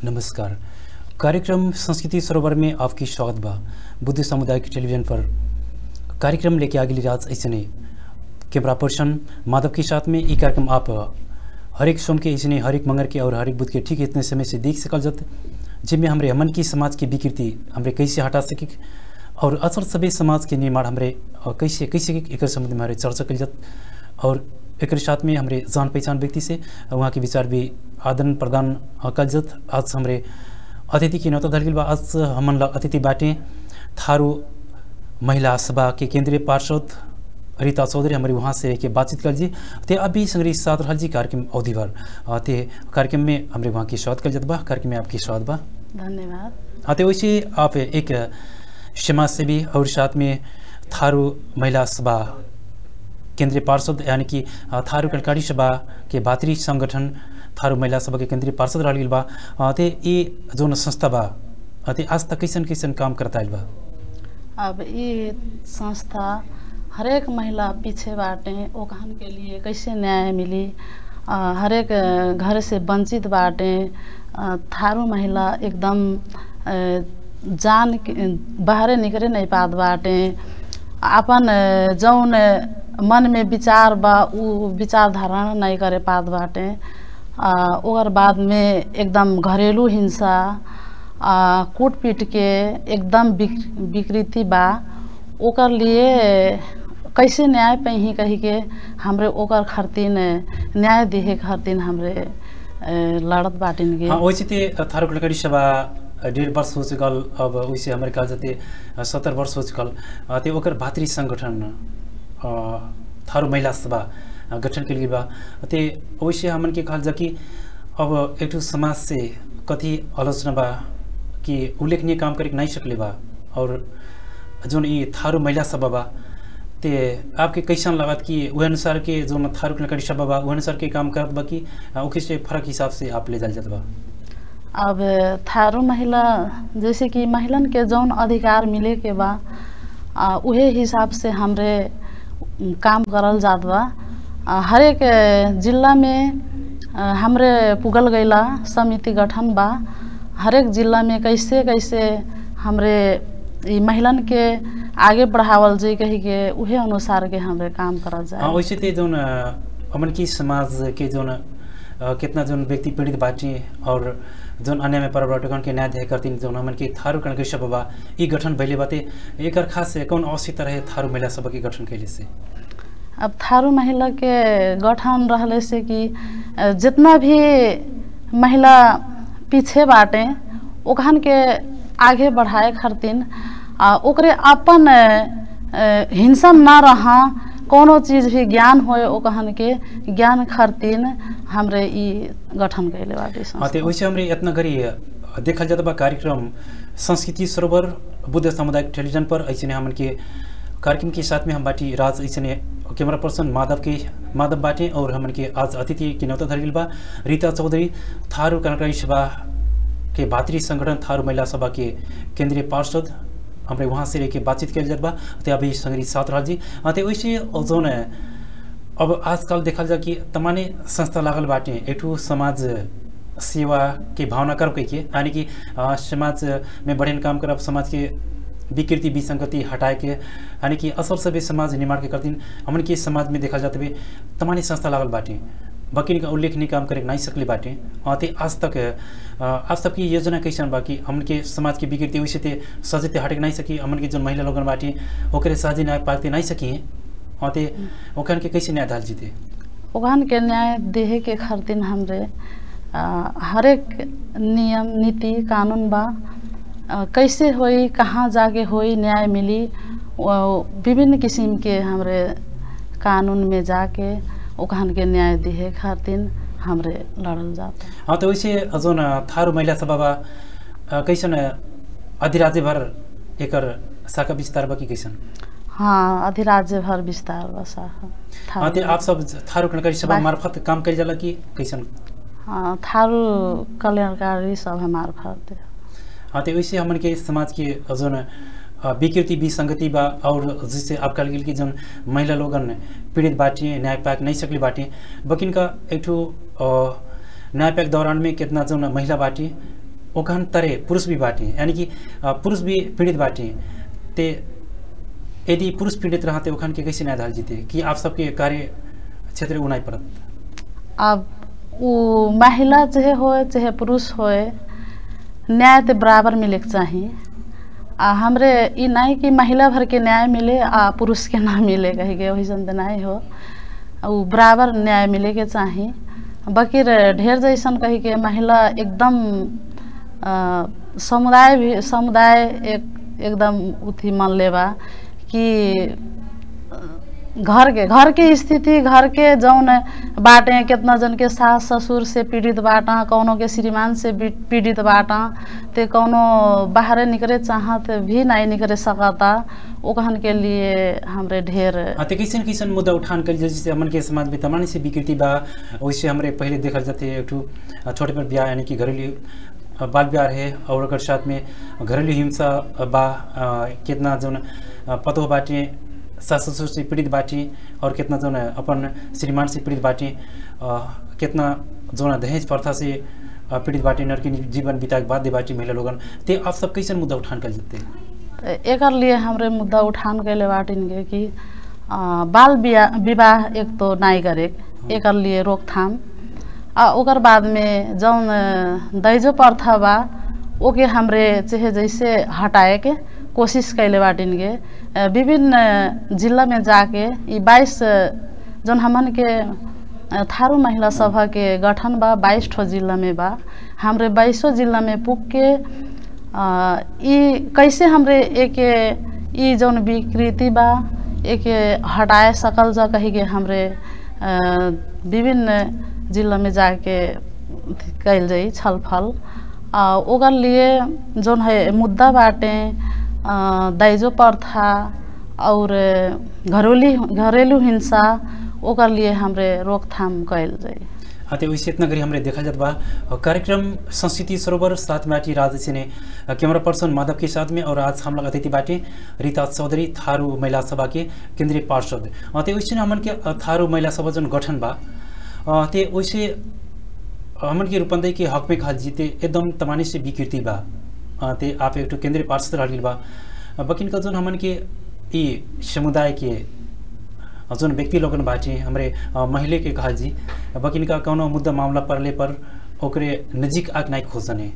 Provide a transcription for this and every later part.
नमस्कार कार्यक्रम संस्कृति सरोवर में आपकी स्वागत बा बुद्ध सामुदायिक टेलीविजन पर कार्यक्रम लेके आगे राज ऐसे कैमरा पर्सन माधव के साथ में ये कार्यक्रम आप हरेक सोम के ऐसे हरेक मंगर के और हरेक बुध के ठीक इतने समय से देख सकल जत जिनमें हमारे हमन की समाज की विकृति हमरे कैसे हटा सके और असल सभी समाज के निर्माण हमरे अ, कैसे कैसे एक संबंध में हमारे चर्चा कल जत और एक साथ में हमारे जान पहचान व्यक्ति से वहाँ के विचार भी आदान प्रदान अ, कल जत आज हमारे अतिथि की न्योता धरगिल बा आज हमन ला अतिथि बाटे थारू महिला सभा के केंद्रीय पार्षद रीता चौधरी हमारी वहाँ से के बातचीत कर जी ते अभी संग्रही साथ रहल जी कार्यक्रम अवधि भर अ, ते कार्यक्रम में हमारे वहाँ की स्वागत कर जत बा कार्यक्रम में आपकी स्वागत बा धन्यवाद हाँ तो वैसे आप एक समाज सेवी और साथ में थारू महिला सभा केंद्रीय पार्षद यानी कि अ, थारू कलकारी सभा के भातृ संगठन थारू महिला सभा के केंद्रीय पार्षद रह गेल बा अ, ते ये जोन संस्था बा अ, ते आज तक कैसन कैसन काम करता आइल बा अब ये संस्था हरेक महिला पीछे बाटे ओकहन के लिए कैसे न्याय मिली अ, हरेक अ, घर से वंचित बाटे अ, थारू महिला एकदम अ, जान के बाहरे निकले नहीं पात बाटे अपन अ, जौन अ, मन में विचार बा उ विचार धारणा नहीं करे पात बाटे अ, ओकर बाद में एकदम घरेलू हिंसा आ, कूट पीट के एकदम विक- विकृति बा ओकर लिए कैसे न्याय पैही कही के हमरे ओकर खातिन न्याय दिहे खातिन हमरे ए, लड़त बाटिन गे हाँ वैसे ते थारू कलकारी सभा डेढ़ वर्ष हो चुकल अब वैसे हमारे कहा जाते सत्तर वर्ष हो चुकल अ, ते ओकर भातृ संगठन अ, थारू महिला सभा अ, गठन के लिए बा ते वैसे हमन के कहल जा कि अब एक ठो समाज से कथी आलोचना बा कि उल्लेखनीय काम करे के नहीं सकले बा और जोन ये थारू महिला सभा बा ते आपके कैसन लागत कि वह अनुसार के जो थारू कलकारी सभा बा वह अनुसार के काम करत बा कि अ, ओके से फर्क हिसाब से आप ले जाल जात बा अब थारू महिला जैसे कि महिलन के जौन अधिकार मिले के बा आ, उहे हिसाब से हमरे काम करल जात बा आ, हरेक अ, जिला में अ, हमरे पुगल गईला समिति गठन बा हरेक जिला में कैसे कैसे हमरे ई महिलन के आगे बढ़ावल जाई कही के उहे अनुसार के हमरे काम करल हाँ जाए वैसे ते जोन अ, हमन की समाज के जोन अ, कितना जोन व्यक्ति पीड़ित बाटी और जोन अन्य में परिवर्तन के न्याय ध्याय करतीन जोन हमन की थारू कणके सभा बा ई गठन भइले बाते एकर खास कौन आवश्यकता रहे थारू महिला सभा के गठन कैले से अब थारू महिला के गठन रहले से कि अ, जितना भी महिला पीछे बाटे ओखन के आगे बढ़ाए खातिन आ ओकरे अपन अ, अ, हिंसा ना रहा कोनो चीज भी ज्ञान होए ओकहन के ज्ञान खातिन हमरे ई गठन कैले बाटे हाँ ते संस्था। वैसे हमरे इतना गरी अ, देखल जाता बा कार्यक्रम संस्कृति सरोवर बुद्ध सामुदायिक टेलीविजन पर ऐसे हमन के कार्यक्रम के साथ में हम बाटी राज ऐसे कैमरा पर्सन माधव के माधव बाटे और हमन के आज अतिथि के न्योता धरगिल बा रीता चौधरी थारू कनकारी सभा के भातृ संगठन थारू महिला सभा के केंद्रीय पार्षद हमरे वहाँ से लेके बातचीत कल जात बा ते अभी संग्रही साथ रहल जी हाँ ते वैसे जोन है, अब आजकल देखल जा कि तमाने संस्था लागल बाटे एक ठो समाज सेवा के भावना करब कह के यानी कि अ, समाज में बढ़िया काम करब समाज के विकृति विसंगति हटाए के यानी कि असल सभे समाज निर्माण के करतीन हमन के समाज में देखल जाते हुए तमाने संस्था लागल बाटे बाकी का उल्लेखनीय काम करे के नहीं सकले बाटे अ, ते आज तक अ, आज तक की योजना कैसन बा कि हमन के समाज के विकृति वैसे ते सजे ते हटे के नहीं सकी हमन के जो महिला लोगन बाटे ओकरे सहजे न्याय पाते नहीं सकी हाँ ते ओखन के कैसे न्याय दाल जीते ओखन के न्याय देहे के खातिन हमरे अ, हरेक नियम नीति कानून बा अ, कैसे होई कहाँ जाके होई न्याय मिली वो विभिन्न किस्म के हमरे कानून में जाके ओखन के न्याय दिहे खातिन हमरे लड़ल जाता हाँ तो वैसे जोन थारू महिला सभा बा अ, कैसन अधिराज्य भर एकर शाखा विस्तार बा कि कैसन हाँ अधिराज्य भर विस्तार बसा हाँ ते आप सब थारू कणकारी सभा बा- मार्फत काम कइल जाला कि कैसन हाँ थारू कल्याणकारी सभा मार्फत हाँ तो वैसे हमन के समाज के जोन अ, विकृति विसंगति बा और जिससे आप कल गेल कि जोन महिला लोगन पीड़ित बाटे न्याय पाक नहीं सकले बाटे बकिन का एक ठो अ, न्याय पाक दौरान में कितना जोन महिला बाटे ओखन तरे पुरुष भी बाटे यानी कि अ, पुरुष भी पीड़ित बाटे ते यदि पुरुष पीड़ित रहते ओखन के कैसे न्याय दाल जीते कि आप सबके कार्य क्षेत्र उनाई पड़त अब वो महिला चाहे होए चाहे पुरुष होए न्याय तो बराबर मिले के चाही आ हमरे ई नहीं कि महिला भर के न्याय मिले आ पुरुष के ना मिले कही के वैसन तो नहीं हो उ बराबर न्याय मिले के चाही बाकी रे ढेर जैसन कही के महिला एकदम अ, समुदाय भी समुदाय एक एकदम उथी मान लेबा कि घर के घर के स्थिति घर के जौन बाटे कितना जन के सास ससुर से पीड़ित बाटा कौनो के श्रीमान से भी पीड़ित बाटा ते कौनो बाहरे निकले चाहत भी नहीं निकले सकता ओकहन के लिए हमरे ढेर हाँ, तो कैसन कैसन मुद्दा उठान कर जैसे हमन के समाज में तमाम से विकृति बा वैसे हमरे पहले देखल जाते एक ठो छोटे पर ब्याह यानी कि घरेलू अ, बाल ब्याह है और ओकर साथ में घरेलू हिंसा बा अ, कितना जौन अ, पतो बाटे सास ससुर से पीड़ित बाटी और कितना जौन अपन श्रीमान से पीड़ित बाटी अ, कितना जौन दहेज प्रथा से अ, पीड़ित बाटी नरकी जीवन बिताए बाध्य बाटी महिला लोगन ते आप सब कैसन मुद्दा उठान कर जाते एक लिए हमरे मुद्दा उठान कैले बाटिन के कि अ, बाल बिया- विवाह एक तो नहीं करे एक लिए रोकथाम आ ओकर बाद में जौन अ, दहेजो प्रथा बा ओके हमरे चाहे जैसे हटाए के कोशिश कैले बाटिन के अ, विभिन्न अ, जिला में जाके ई बाईस जौन हमन के अ, थारू महिला सभा के गठन बा बाईस ठो जिला में बा हमरे बाईसों जिला में पुग के अ, ई कैसे हमरे एक ई जौन विकृति बा एक हटाए सकल जा कही के हमरे अ, विभिन्न जिला में जाके कैल जाई छलफल आ ओकर लिए जौन है मुद्दा बाटे अ, दहेजो प्रथा और घरेलू घरेलू हिंसा ओकर लिए हमरे रोकथाम कैल जाई हाँ तो वैसे इतना गरी हमरे देखा जात बा और कार्यक्रम संस्कृति सरोवर साथ में आटी राज ने कैमरा पर्सन माधव के साथ में और आज हम लोग अतिथि बाटे रीता चौधरी थारू महिला सभा के केंद्रीय पार्षद अ, ते वैसे हमन के अ, थारू महिला सभा जन गठन बा अ, ते वैसे हमन के रूपंदे के हक में खाल जीते एकदम तमानी से विकृति बा अ, ते आप एक ठो केंद्रीय पार्षद रह बा अ, बकिन का जोन हमन के ई समुदाय के जोन व्यक्ति लोगन बाटे हमरे अ, महिले के कहा जी बकिन का कौनो मुद्दा मामला पड़ले पर ओकरे नजीक आग नहीं खोजने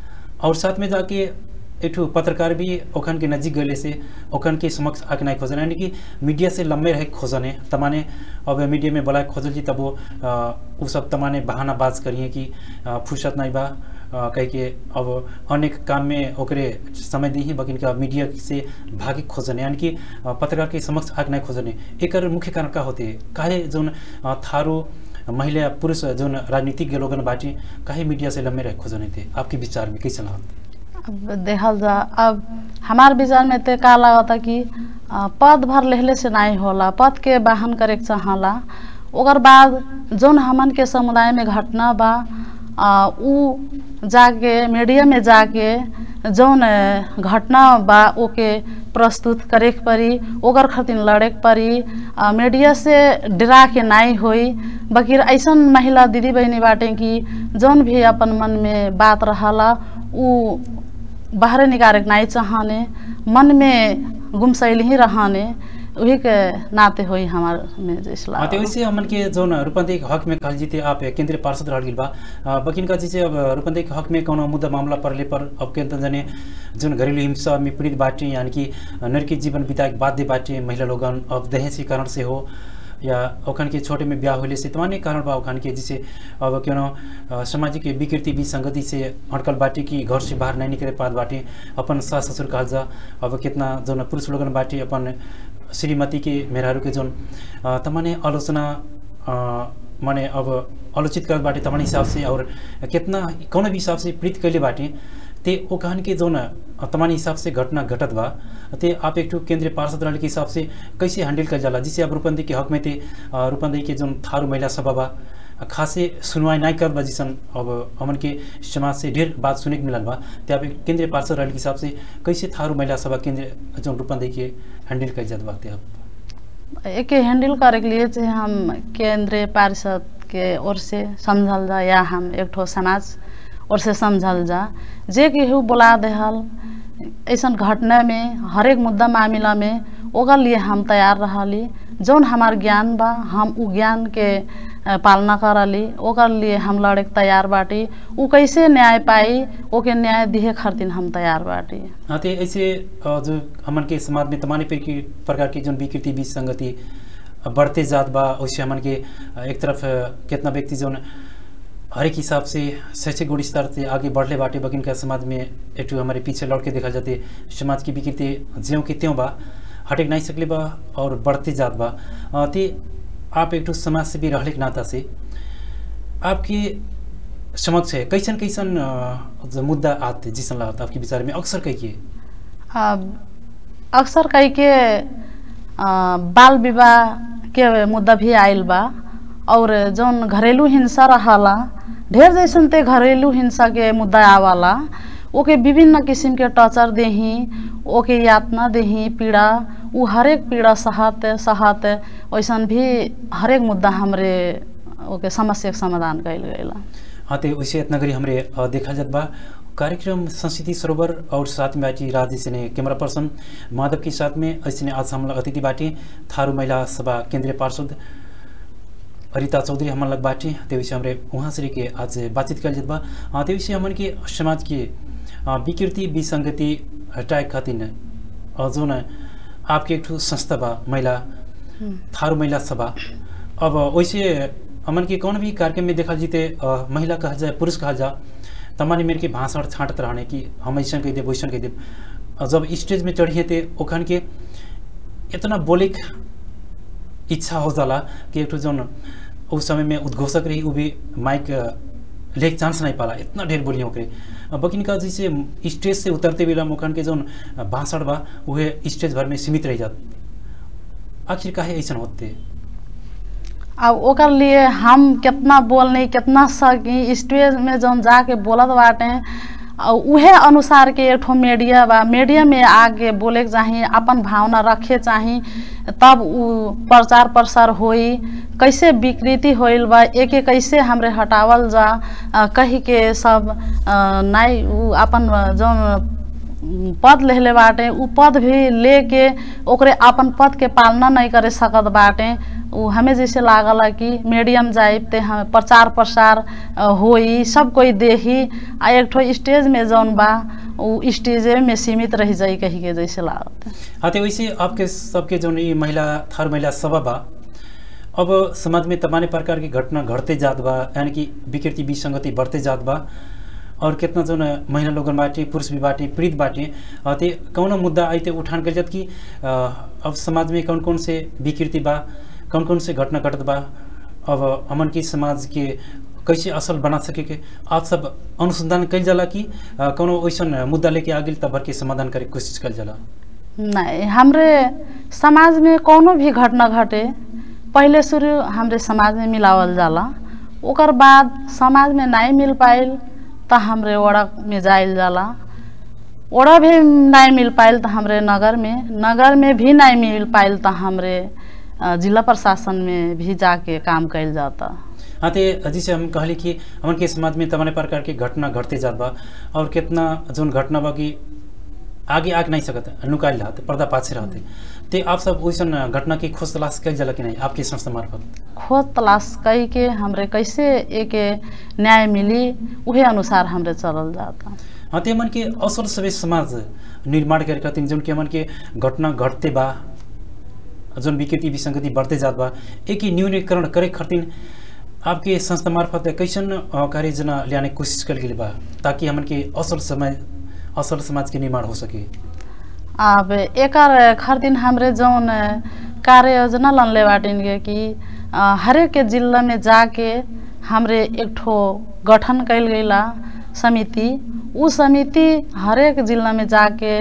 और साथ में जाके एक ठो पत्रकार भी ओखन के नजीक गले से ओखन के समक्ष आके नहीं खोजने यानी कि मीडिया से लंबे रहे खोजने तमाने अब मीडिया में बोला खोजल जी तब वो अ, उ सब तमाने बहाना बाज करिए कि अ, फुर्सत नहीं बा अ, कह के अब अनेक काम में ओकरे समय दी ही बकिन का मीडिया से भागे खोजने यानी कि अ, पत्रकार के समक्ष आग नहीं खोजने एकर मुख्य कारण का होते काहे जोन अ, थारो महिला पुरुष जोन राजनीतिज्ञ लोगन बाटी काहे मीडिया से लंबे रहे खोजने थे आपके विचार में कैसे लागत अब देखल जा अब हमार विचार में तो का लागता कि अ, पद भर लेहले से नहीं होला पद के वाहन करे के चाहला ओकर बाद जौन हमन के समुदाय में घटना बा अ, उ जाके मीडिया में जाके जौन अ, घटना बा ओके प्रस्तुत करे के पड़ी ओकर खातिर लड़े के पड़ी अ, मीडिया से डरा के नहीं होई बकिर ऐसन महिला दीदी बहनी बाटे कि जौन भी अपन मन में बात रहला उ बाहर निकाले के नहीं चाहने मन में गुमसैल ही रहने वही के नाते होई हमार में जैसला हाँ, तो वैसे हमन के जोन रूपंदे के हक में कहल जीते आप केंद्रीय पार्षद रह गेल बा अ, बकिन का जैसे अब रूपंदे के हक में कोनो मुद्दा मामला पड़ले पर अब के जने जोन घरेलू हिंसा में पीड़ित बाटे यानी कि नरकी जीवन बिताए के बाध्य बाटे महिला लोगन अब दहेज के कारण से हो या ओखन के छोटे में ब्याह होले से तमाने कारण बा ओखन के जैसे अब क्यों अ, सामाजिक विकृति विसंगति से अटकल बाटे कि घर से बाहर नहीं निकले पात बाटे अपन सास ससुर कहल जा अब कितना जोन पुरुष लोगन बाटे अपन श्रीमती के मेहरारू के जोन अ, तमाने आलोचना अ, माने अब आलोचित करत बाटे तमाने हिसाब से और कितना कौन भी हिसाब से प्रीत कैले बाटे ते ओ कहन के जोन अ, तमाने हिसाब से घटना घटत बा ते आप एक ठो केंद्रीय पार्षद रहने के हिसाब से कैसे हैंडल कर जाला जिससे अब रूपंदी के हक में ते अ, रूपंदी के जोन थारू महिला सभा बा अ, खासे सुनवाई नहीं कर बा जिसन अब हमन के समाज से ढेर बात सुने के मिलल बा ते आप एक केंद्रीय पार्षद रहने के हिसाब से कैसे थारू महिला सभा केंद्रीय जोन रूपंदी के हैंडल कर जात बा ते आप एक हैंडल करे के लिए चाहे हम केंद्रीय पार्षद के ओर से समझल जा या हम एक ठो समाज और से समझल जा जे केहू बुला देहल ऐसन घटना में हरेक मुद्दा मामला में ओकर लिए हम तैयार रहली जौन हमार ज्ञान बा हम उ ज्ञान के अ, पालना करली ओकर लिए हम लड़े के तैयार बाटी उ कैसे न्याय पाई ओके न्याय दिहे खातिर हम तैयार बाटी हाँ तो ऐसे अ, जो हमन के समाज में तमाम प्रकी- प्रकार की जो विकृति विसंगति अ, बढ़ते जात बा वैसे हमन के अ, एक तरफ अ, कितना व्यक्ति जो हरेक हिसाब से शैक्षिक गुण स्तर से आगे बढ़ले बाटे बगिन का समाज में एक ठो हमारे पीछे लौट के देखा जाते समाज की विकृति ज्यों के त्यों बा हटेक नहीं सकले बा और बढ़ते जात बा अ, ते आप एक ठो समाज से भी रहले के नाता से आपके समक्ष है कैसन कैसन अ, जो मुद्दा आते जिसन लागत आपके विचार में अक्सर कही के अब अक्सर कई के अ, बाल विवाह के मुद्दा भी आयल बा और जौन घरेलू हिंसा रहला ढेर जैसन ते घरेलू हिंसा के मुद्दा आवाला ओके विभिन्न किस्म के टॉर्चर देही ओके यातना देही पीड़ा उ हरेक पीड़ा सहत सहत वैसन भी हरेक मुद्दा हमरे ओके समस्या के समाधान कइल गइला हाँ तो वैसे इतना करी हमरे अ, देखा जात बा कार्यक्रम संस्कृति सरोवर और साथ में बाटी राज ने कैमरा पर्सन माधव के साथ में ऐसे आज हम लोग अतिथि बाटी थारू महिला सभा केंद्रीय पार्षद रीता चौधरी हमन लग बाटी ते विषय हमरे वहाँ से के आज बातचीत कल जात बा अ, ते विषय हमन के समाज के अ, विकृति विसंगति हटाए खातिर अ, जोन आपके एक ठो संस्था बा महिला थारू महिला सभा अब वैसे हमन के कौन भी कार्यक्रम में देखा जीते अ, महिला कहा जाए पुरुष कहा जा तमानी मेरे के भाषण छाँटत रहने कि हम ऐसा कह देव वैसन कह देव अ, जब स्टेज में चढ़िए थे ओखन के इतना बोले के इच्छा हो जाला कि एक ठो जौन उस समय में उद्घोषक रही वो भी माइक अ, लेके चांस नहीं पाला इतना ढेर बोलियो ओकरे अ, बकिन का जैसे स्टेज से उतरते बेला ओखन के जौन भाषण बा वह स्टेज भर में सीमित रह जात आखिर काहे ऐसा होते अब ओकर लिए हम कितना बोलनी कितना सकी स्टेज में जौन जाके बोलत बाटे और उहे अनुसार के एक ठो मीडिया बा मीडिया में आगे बोले के चाही अपन भावना रखे चाही तब उ प्रचार प्रसार होई कैसे विकृति होइल बा एके कैसे हमरे हटावल जा अ, कही के सब अ, नाई उ अपन जौन पद लेले बाटे उ पद भी लेके ओकरे अपन पद के पालना नहीं करे सकत बाटे उ हमें जैसे लागला कि मीडियम जाइब ते हम प्रचार प्रसार अ, होई सब कोई देखी आ एक ठो स्टेज में जौन बा उ स्टेजे में सीमित रह जाई कही के जैसे लागत हाँ तो वैसे आपके सबके जो ये महिला थार महिला सभा बा अब समाज में तमाम प्रकार की घटना घटते जात बा यानी कि विकृति विसंगति बढ़ते जात बा और कितना जो न महिला लोगन बाटे पुरुष भी बाटे पीड़ित बाटे अ, ते कौन मुद्दा आई ते उठान कर जात कि अ, अब समाज में कौन कौन से विकृति बा कौन कौन से घटना घटत बा अब हमन के समाज के कैसे असल बना सके के आप सब अनुसंधान कल जाला कि अ, कौनो वैसन मुद्दा लेके आगे तब भर के समाधान करे के कोशिश कल जाला नहीं हमरे समाज में कोनो भी घटना घटे पहले शुरू हमरे समाज में मिलावल जाला ओकर बाद समाज में नहीं मिल पाइल त हमरे ओड़ा में जाइल जाला ओड़ा भी नहीं मिल पाइल त हमरे नगर में नगर में भी नहीं मिल पाइल त हमरे अ, जिला प्रशासन में भी जाके काम कइल जाता हाँ तो जैसे हम कहली कि हमन के समाज में तमाम प्रकार के घटना घटते जात बा और कितना जोन घटना बा कि आगे आग नहीं सकत नुकाइल रहते पर्दा पाछे रहते ते आप सब वैसन घटना की खोज तलाश कल जाला कि नहीं आपके संस्था मार्फत खोज तलाश कई के हमरे कैसे एक न्याय मिली उहे अनुसार हमरे चलल जाता हाँ तो हमन के असल सभे समाज निर्माण करे खातिर जोन के हमन के घटना घटते बा जोन विकृति विसंगति बढ़ते जात बा एक ही न्यूनीकरण करे खातिर आपके संस्था मार्फत कैसन अ, कार्य जना लियाने की कोशिश कल गेल बा ताकि हमन के असल समय असल समाज के निर्माण हो सके अब एकर खातिर हमरे जौन कार्य योजना लनले बाटिन के कि अ, हरेक के जिला में जाके हमरे एक ठो गठन कइल गइला समिति उ समिति हरेक जिला में जाके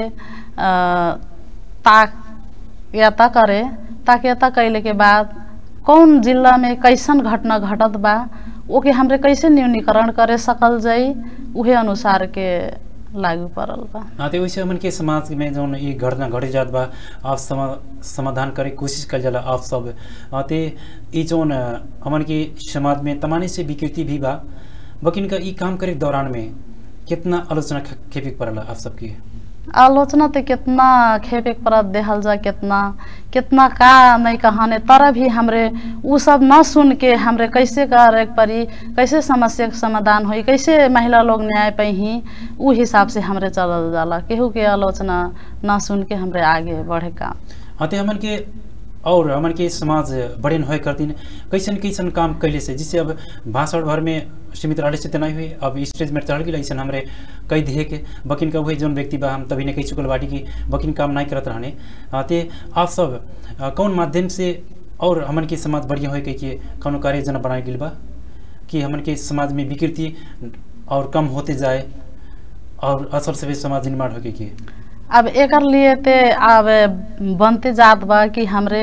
अ, ताक याता करे ताक याता कैले के बाद कौन जिला में कैसन घटना घटत बा ओके हमरे कैसे न्यूनीकरण करे सकल जाई उहे अनुसार के लागू पड़ल बा हाँ तो वैसे हमन के समाज में जौन ये घटना घटे जात बा आप समा समाधान करे के कोशिश कल जाला आप सब हाँ, ते ई जौन अ, हमन के समाज में तमाने से विकृति भी बा बकिन का ई काम करे के दौरान में कितना आलोचना ख- खेपे के पड़ला आप सबके आलोचना तो कितना खेपे के परत देहल जा कितना कितना का नहीं कहाने तर भी हमरे उ सब न सुन के हमरे कैसे करे के पड़ी कैसे समस्या के समाधान होई कैसे महिला लोग न्याय पाई उ हिसाब से हमरे चलल जाला केहू के आलोचना न सुन के हमरे आगे बढ़े का हाँ ते हमन के और हमन के समाज बड़े होए करतीन कैसन कैसन काम कैले से जिससे अब भाषण भर में सीमित रहे से नहीं हुई अब स्टेज में चढ़ गई ऐसा हमरे कई दिहे के बकिन का वही जौन व्यक्ति बा हम तभी ने कही चुकल बाटी की बकिन काम नहीं करत रहने हाँ, ते आप सब अ, कौन माध्यम से और हमन के समाज बढ़िया होए के कि कौनो कार्य जना बनाए गेल बा कि हमन के समाज में विकृति और कम होते जाए और असल से भी समाज निर्माण होके कि अब एकर लिए ते अब बनते जात बा कि हमरे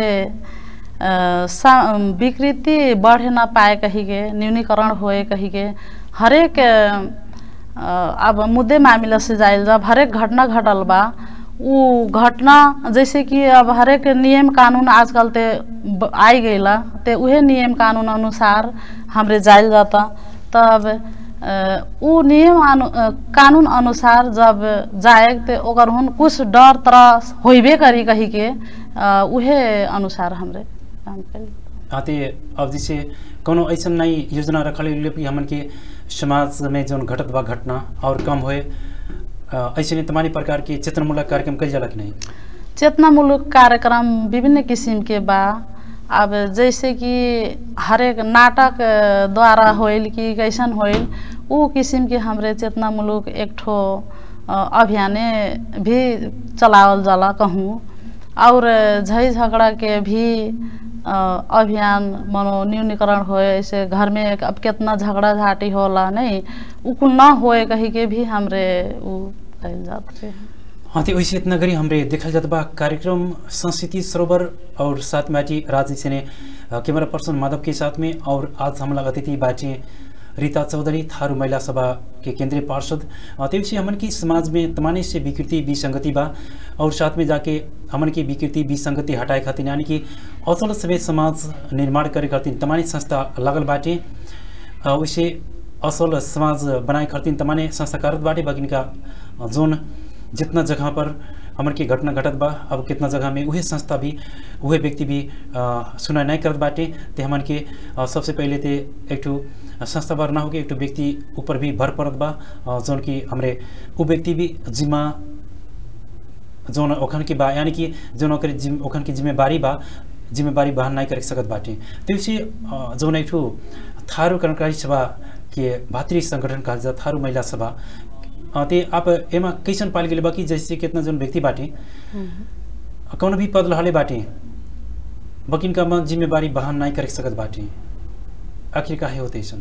अ, सा- विकृति बढ़े ना पाए कही के न्यूनीकरण होए कही के हरेक अ, अब मुद्दे मामला से जाइल जब हरेक घटना घटल बा उ घटना जैसे कि अब हरेक नियम कानून आजकल ते ब- आई गईला ते उहे नियम कानून अनुसार हमरे जाइल जाता तब अ, उ नियम अनु अ, कानून अनुसार जब जाए ते ओकर हुन कुछ डर तरह होइबे करी कही के अ, उहे अनुसार हमरे काम करी आते अब जैसे कोनो ऐसा नई योजना रखल गेल कि हमन के समाज में जौन घटत बा घटना और कम होए अ, ऐसे तमानी प्रकार के चेतनामूलक कार्यक्रम कल जाला कि नहीं चेतनामूलक कार्यक्रम विभिन्न किसिम के बा अब जैसे कि हरेक नाटक अ, द्वारा होइल कि कैसन होइल उ किसिम के हमरे चेतनामूलक एक ठो अ, अभियाने भी चलावल जाला कहूँ और झै झगड़ा के भी अ, अभियान मनो न्यूनीकरण होए ऐसे घर में एक- अब कितना झगड़ा झाटी होला नहीं उ कुल न होए कही के भी हमरे उ कइल जात रहे हाँ तो वैसे इतना गरी हमरे देखल जात बा कार्यक्रम संस्कृति सरोवर और साथ में आजी राज जी ने अ, कैमरा पर्सन माधव के साथ में और आज हमला अतिथि बाटी रीता चौधरी थारू महिला सभा के केंद्रीय पार्षद अ, ते विषय हमन की समाज में तमाने से विकृति विसंगति बा और साथ में जाके हमन की विकृति विसंगति हटाए खातिर यानी कि असल सभे समाज निर्माण करे खातिर तमानी संस्था लागल बाटे अ, वैसे असल समाज बनाए खातिर तमाने संस्था करत बाटे बाकी का जोन जितना जगह पर हमन के घटना घटत बा अब कितना जगह में उहे संस्था भी उहे व्यक्ति भी अ, सुनाई नहीं करत बाटे ते हमन के अ, सबसे पहले ते एक ठो संस्था बार ना होके एक ठो व्यक्ति ऊपर भी भर पड़त बा अ, जौन की हमरे उ व्यक्ति भी जिम्मा जौन ओखन के बा यानी कि जौन ओकर जिम ओखन की जिम्मेवारी बा जिम्मेवारी बहन नहीं कर सकत बाटे त्यसै जौन एक ठो थारू कर्मचारी सभा के भातृ संगठन कहल जा थारू महिला सभा अ, ते आप एमा कैसन पाल गेल बा कि जैसे कितना जौन व्यक्ति बाटे कौन भी पद रहले बाटे बकिन का मन जिम्मेवारी बहन नहीं कर सकत बाटे आखिर काहे होते ऐसन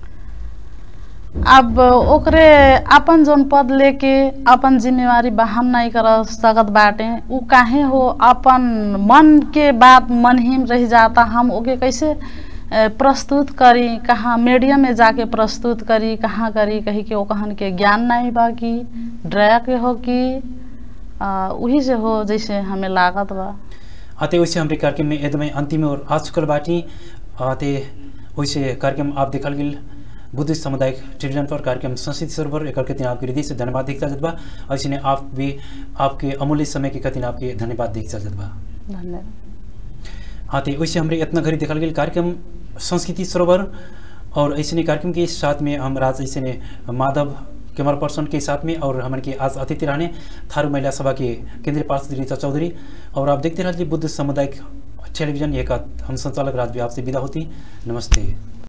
अब ओकरे अपन जौन पद लेके अपन जिम्मेवारी बहन नहीं कर सकत बाटे उ काहे हो अपन मन के बात मन ही में रह जाता हम ओके कैसे अ, प्रस्तुत करी कहाँ मीडिया में जाके प्रस्तुत करी कहाँ करी कही के ओकहन के ज्ञान नहीं बा कि डरा के हो कि अ, उही से हो जैसे हमें लागत बा आते वैसे हमारे कार्यक्रम में एकदमै अंतिम और आ चुकल बाटी आते वैसे कार्यक्रम आप देखल गेल बुद्धिस्ट सामुदायिक टेलीविजन पर कार्यक्रम संस्कृति सरोवर एक के दिन आपके हृदय से धन्यवाद देखता जत बा ऐसे ने आप भी आपके अमूल्य समय के कतिन आपके धन्यवाद देखता जत बा धन्यवाद हाँ तो वैसे हमरे इतना घड़ी देखल गेल कार्यक्रम संस्कृति सरोवर और ऐसे ने कार्यक्रम के साथ में हम राज ऐसे ने माधव कैमरा पर्सन के साथ में और हमारे के आज अतिथि रहने थारू महिला सभा के केंद्रीय पार्षद रीता चौधरी और आप देखते रहिए बुद्ध सामुदायिक टेलीविजन एक हम संचालक राज भी आपसे विदा होती नमस्ते